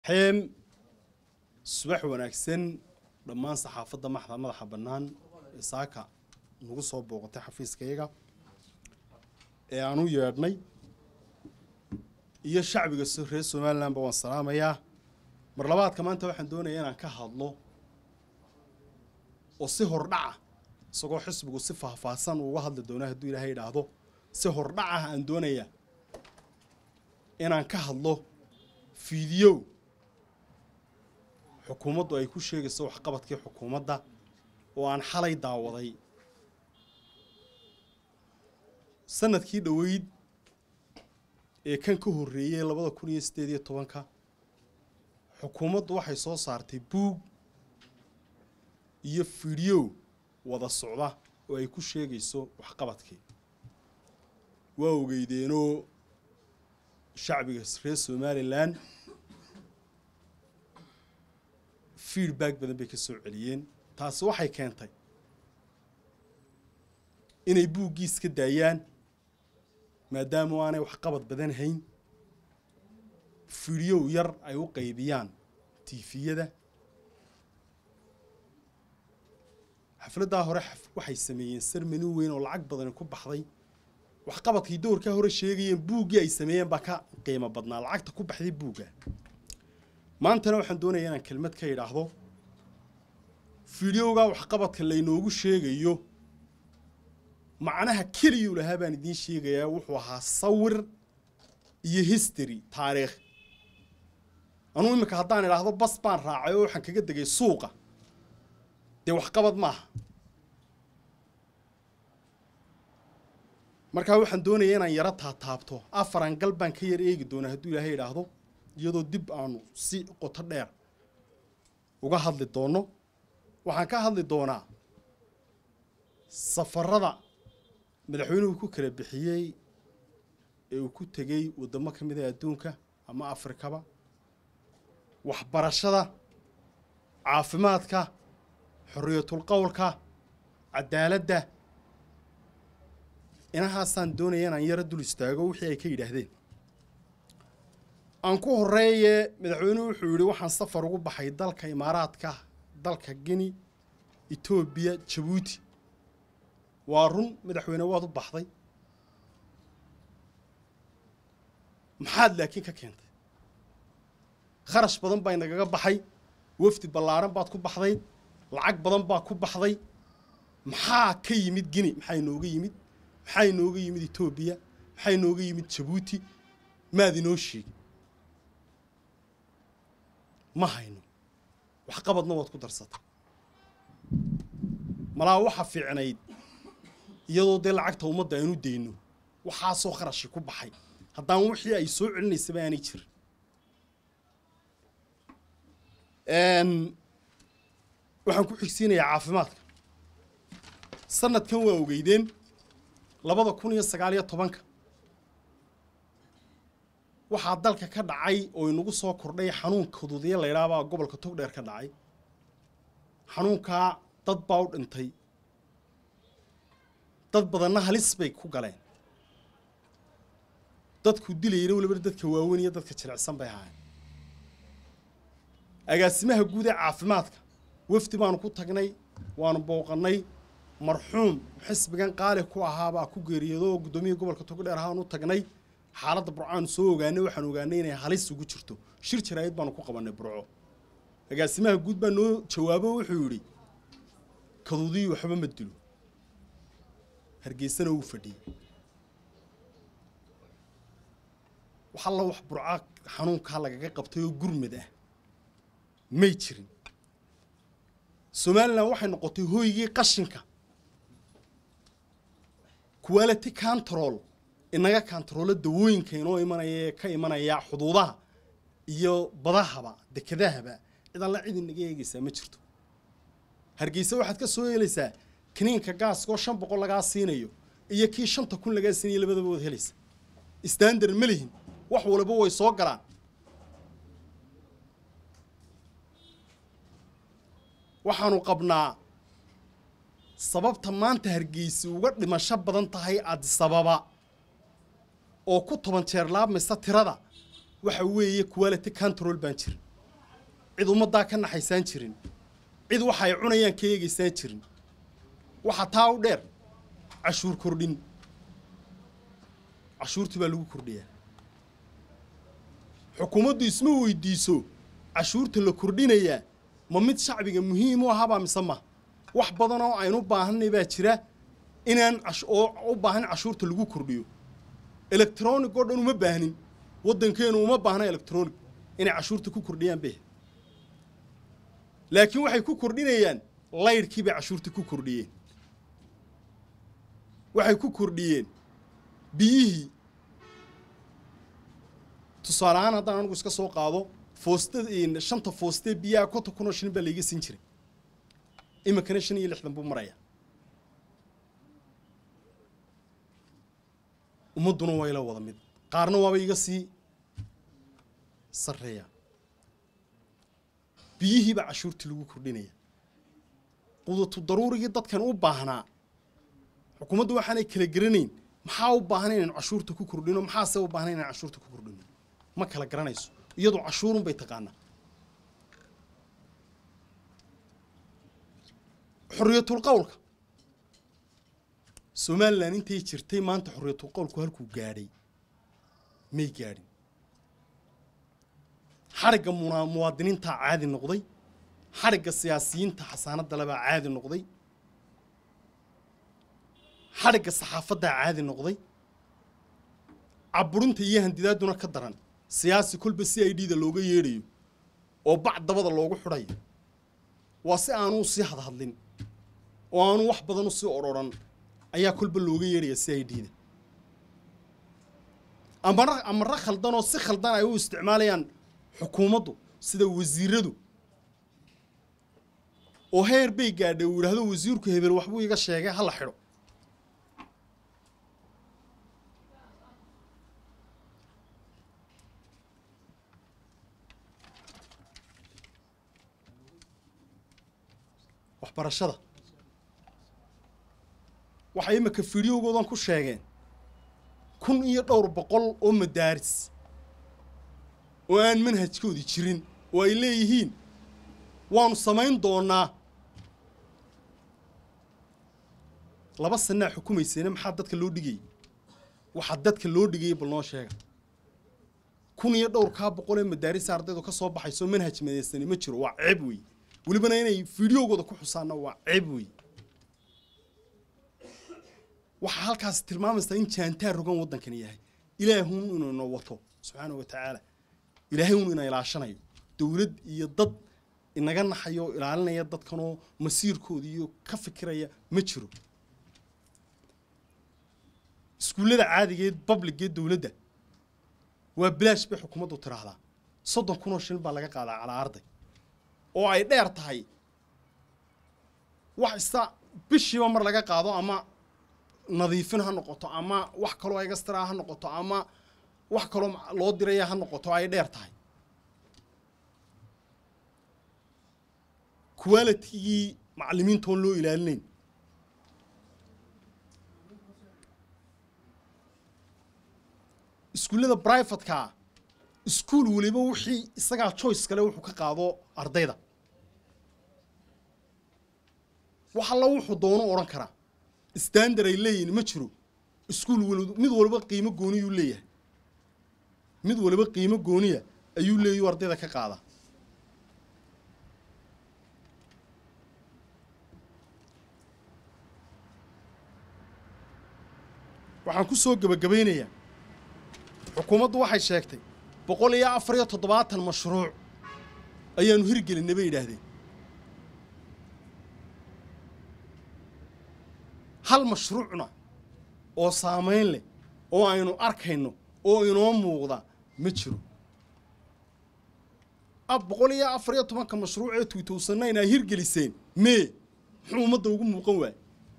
xeem subax wanaagsan dhammaan saxaafadda maxda madaxa bannaan ee saaka nagu soo booqatay xafiiskayaga ee aan u yeedhnay iyo shacbiga so- reer somalilandba waan salaamayaa mar labaadka maanta waxaan doonayaa inaan ka hadlo oo si hordhaca isagoo xisbigu si faahfaahsan uu uga hadli doono hadduu ilaahay idhaahdo si hordhaca aan doonayaa inaan ka hadlo fiidiyow xukuumaddu ay ku sheegayso waxqabadkii xukuumadda oo aan xalay daawaday sanadkii dhoweyd ee kan ka horreeyey labada kun iyo siddeed iyo tobanka xukuumaddu waxay soo saartay buug iyo fiidyow wada socda oo ay ku sheegayso waxqabadkii waa ogeydeenoo shacbiga reer somalilan feedback badan bay ka soo celiyeen taasi waxay keentay inay buuggiis ka daayaan maadaama aanay waxqabad badan hayn fiidyow yar ay u qaybiyaan tiifiyada xafladdaa hore xaf- waxay sameeyeen sermani weyn oo lacag badani ku baxday waxqabadkii doorkaa hore sheegayeen buuggii ay sameeyeen baa ka qiimo badnaa lacagta ku baxday buugga maantana waxaan doonayaa inaan kelmad ka idhaahdo fideogaa waxqabadka laynoogu sheegayo macnaha keliyuu lahaa baan idiin sheegayaa wuxuu ahaa sawir iyo history taariikh anuu imika haddaan idhaahdo bas baan raacay oo waxaan kaga degay suuqa dee waxqabad maaha markaa waxaan doonayaa inaan yaro taataabto afaran gal baan ka yar eegi doonaa hadduu ilaahay idhaahdo iyadoo dib aanu si qoto dheer uga hadli doonno waxaan ka hadli doonaa safarada madaxweynuhu ku kala bixiyey ee uu ku tegey waddamo ka mid a adduunka ama afrikaba waxbarashada caafimaadka xorriyatul qowlka cadaaladda inahaasaan doonaya inaan yaro dul istaago wixii ay ka yidhaahdeen aan ku horreeye madaxweynuhu wuxuu yidhi waxaan safar ugu baxay dalka imaaraadka dalka gini etoobiya jabuuti waa run madaxweyne waad u baxday maxaad laakiin ka keentay kharash badan baa inagaga baxay wafdi ballaaran baad ku baxday lacag badan baa ku baxday maxaa ka yimid gini maxaa inooga yimid maxaa inooga yimid etoobiya maxaa inooga yimid jabuuti maad inoo sheegi ma hayno waxqabadna waad ku darsatay malaa waxa fiicnayd iyadoo dee lacagta ummadda aynu dayno waxaasoo kharashi ku baxay haddaan wixii ay soo celinaysaba aanay jirin waxaan ku xigsiinayaa caafimaadka sanadkan waa ogeydeen labada kun iyo sagaal iyo tobanka waxaa dalka ka dhacay oo inagu soo kordhay xanuun kaduudiya la ydhaabaa gobolka togdheer ka dhacay xanuunkaa dad baa u dhintay dad badanna halis bay ku galeen dadku dilayna weliba dadka waaweyn iyo dadka jilicsan bay ahaayeen agaasimaha guud ee caafimaadka wafdi baanu ku tagnay waanu booqannay marxuum xisbigan qaali ku ahaabaa ku geeriyoodo oo guddoomiyihii gobolka togdheer ahaan u tagnay xaaladda burcaanu soo ogaanay waxaan ogaanay inay halis ugu jirto shir jaraa'id baanu ku qabannay burco agaasimaha guud baa noo jawaabo wuxuu yidhi kaduudii waxba ma dilo hargeysana uu fadhiyey wax alla wax burca xanuunkaa lagaga qabtay oo gurmad ah may jirin somalilan waxay noqotay hooygii qashinka quality control inaga kantaroolo dawooyinka inoo imanaya ee ka imanaya xuduudaha iyo badahaba dekedahaba cid alla cid inaga eegaysaa ma jirto hargeysa waxaad ka soo helaysaa kiniinka gaaskoo shan boqol lagaa siinayo iyo kii shanta kun lagaa siinayo labadaba waad helaysa standard ma lihin wax walba way soo galaan waxaanu qabnaa sababta maanta hargeysi uga dhimasho badan tahay adisababa oo ku toban jeer laabmaysa tirada waxa weeye quality control baan jirin cid ummaddaa ka naxaysaan jirin cid waxa ay cunayaan ka eegaysaan jirin waxa taa u dheer cashuur kordhin cashuurtii baa lagu kordhiyaa xukuumaddu isma weydiiso cashuurta la kordhinayaa ma mid shacbiga muhiim u ahabaa mise ma wax badan oo aynu baahanay baa jira inaan oo u baahan cashuurta lagu kordhiyo electronic oo dhan uma baahnin waddankeenu uma baahna electronic inay cashuurta ku kordhiyaan be laakiin waxay ku kordhinayaan laydhkii bay cashuurta ku kordhiyeen waxay ku kordhiyeen biyihii tusaale ahaan haddaan anigu iska soo qaado foostada shanta foostee biyaha konton kun oo shilin baa layga siin jiray iminkana shan iyo lixdan buu maraya ummadduna waa ila wada mid qaarna waaba iga sii sarreeya biyihiibaa cashuurtii lagu kordhinaya qudatu daruurigii dadkan u baahnaa xukuumaddu waxaanay kala garanayn maxaa u baahan inaynu cashuurta ku kordhino maxaase u baahan inaynu cashuurta ku kordhino ma kala garanayso iyadu cashuurun bay taqaanaa xorriyatul qowlka somalilan intay jirtay maanta xorriyatul qowlku halkuu gaadhay may gaadhin xadhigga muna muwaadiniintaa caadi noqday xadhigga siyaasiyiinta xasaanadda lebaa caadi noqday xadhigga saxaafaddaa caadi noqday caburinta iyo handidaadduna ka daran siyaasi kolba si i d da looga yeedhayo oo bac dabada loogu xidhayo waa si aanuu sii hadhadlin oo aanu wax badan u sii odrhoran ayaa kolba looga yeedhaya si i d da amara amara khaldanoo si khaldan ay u isticmaalayaan xukuumaddu sida wasiiradu oo heer bay gaadhay uu yidhaahdo wasiirku hebel waxbuu iga sheegay ha la xidho waxbarashada waxay imika fideogoodan ku sheegeen kun iyo dhowr boqol oo madaaris oo aan manhajkoodii jirin oo ay leeyihiin waanu samayn doonaa laba sanaa xukumaysayna maxaa dadka loo dhigayay waxaa dadka loo dhigayay bal noo sheega kun iyo dhowr kaa boqol ee madaarisa ardaydu ka soo baxayso manhaj madeysani ma jiro waa ceeb weeye welibana inay fideogooda ku xusaanna waa ceeb weeye waxaa halkaas tilmaamaysaa in jaantaar rogan waddankani yahay ilaahun inuu ina wato subxaana wa tacaala ilaahay un ina ilaashanayo dowlad iyo dad inaga naxayo oo ilaalinaya dadkanoo masiirkooda iyo ka fikiraya ma jiro iskuullada caadigeed babligeed dowladda waa bilaash bay xukuumaddu tiraahdaa soddon kun oo shilin baa laga qaadaa calaa arday oo ay dheer tahay wax ista bishiiba mar laga qaado ama nadiifin ha noqoto ama wax kaloo egastraa ha noqoto ama wax kaloo loo diraya ha noqoto ay dheer tahay qualitigii macallimiintoon loo ilaalinayn iskuullada brivatekaa iskuol weliba wixii isagaa choice kale wuxuu ka qaado ardayda wax alla wuxuu doono odhan karaa standard ay leeyihin ma jiro iskuol wal mid walba qiimo gooniyuu leeyahay mid waliba qiimo gooniya ayuu leeyahu ardayda ka qaada waxaan ku soo gebagabaynayaa xukuumaddu waxay sheegtay boqol iyo afar iyo toddobaatan mashruuc ayaanu hirgelinay bay yidhaahdeen hal mashruucna oo saamayn leh oo aynu arkayno oo inoo muuqda ma jiro ab boqol iyo afar iyo tobanka mashruuc ee tuutowsannayn ay hirgeliseen mee muxuu ummadda ugu muuqan waay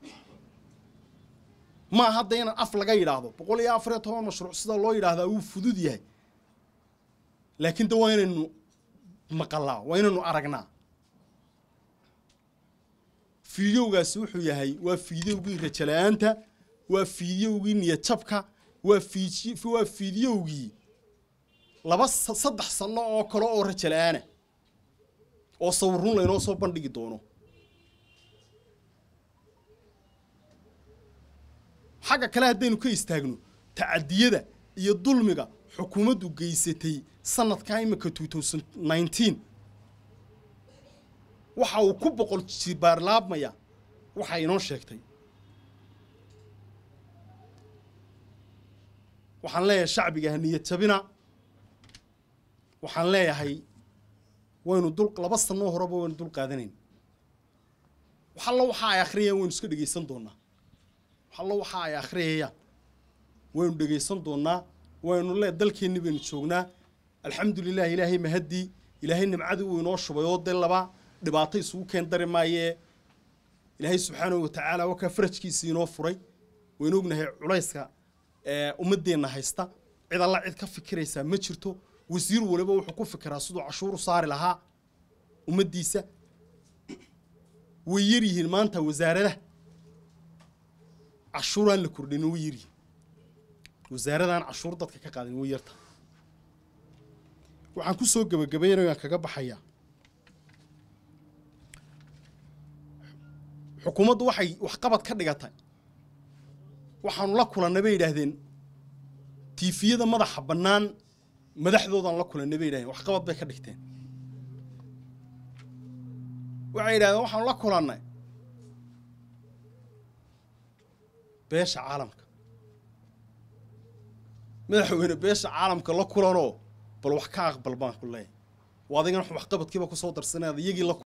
maa hadda inaan af laga yidhaahdo boqol iyo afar iyo toban mashruuc sida loo yidhaahdaa wuu fudud yahay laakiin de waa inaynu maqalaa waa inaynu aragnaa fiidiyowgaasi wuxuu yahay waa fiidiyowgii rajala-aanta waa fiidiyowgii niyadjabka waa fiid waa fiidiyowgii laba saddex sanno oo kale oo rajala-aana oo sawirrun laynoo soo bandhigi doono xagga kale haddaynu ka istaagno tacadiyada iyo dulmiga xukuumaddu geysatay sanadkaa imika two thousand nineteen waxa uu ku boqol jibaarlaabmaya waxay inoo sheegtay waxaan leeyahay shacbiga haniyad jabina waxaan leeyahay waynu dul laba sanoo horeba waynu dul qaadanayn waxallo waxa ay akhriyayaan waynu iska dhegaysan doonaa waxallo waxa ay akhriyayaan waynu dhegaysan doonaa waynu le dalkeenni baynu joognaa alxamdulilah ilaahay mahaddii ilaahay nimcadii uu inoo shubay oo dee laba dhibaato isugu keen dari maayee ilaahay subxaanahu watacaala wakaa farajkiisii inoo furay waynu ognahay culayska ummadeenna haysta cid alla cid ka fikiraysaa ma jirto wasiir waliba wuxuu ku fikiraa siduu cashuur u saari lahaa ummaddiisa way yar yihiin maanta wasaaradaha cashuuraan la kordhin way yaryihiin wasaaradaan cashuur dadka ka qaadin way yarta waxaan ku soo gebagabaynayaan kaga baxayaa xukuumaddu waxay waxqabad ka dhigatay waxaanu la kulannay bay yidhaahdeen tiifiyada madaxa bannaan madaxdoodaan la kulannay bay yidhahdeen waxqabad bay ka dhigteen waxay yidhahdeen waxaanu la kulannay beesha caalamka madaxweyne beesha caalamka la kulanoo bal wax ka aqbal baan ku leeyahay waa adigan waxqabadkiiba kusoo darsanay ad iyagii la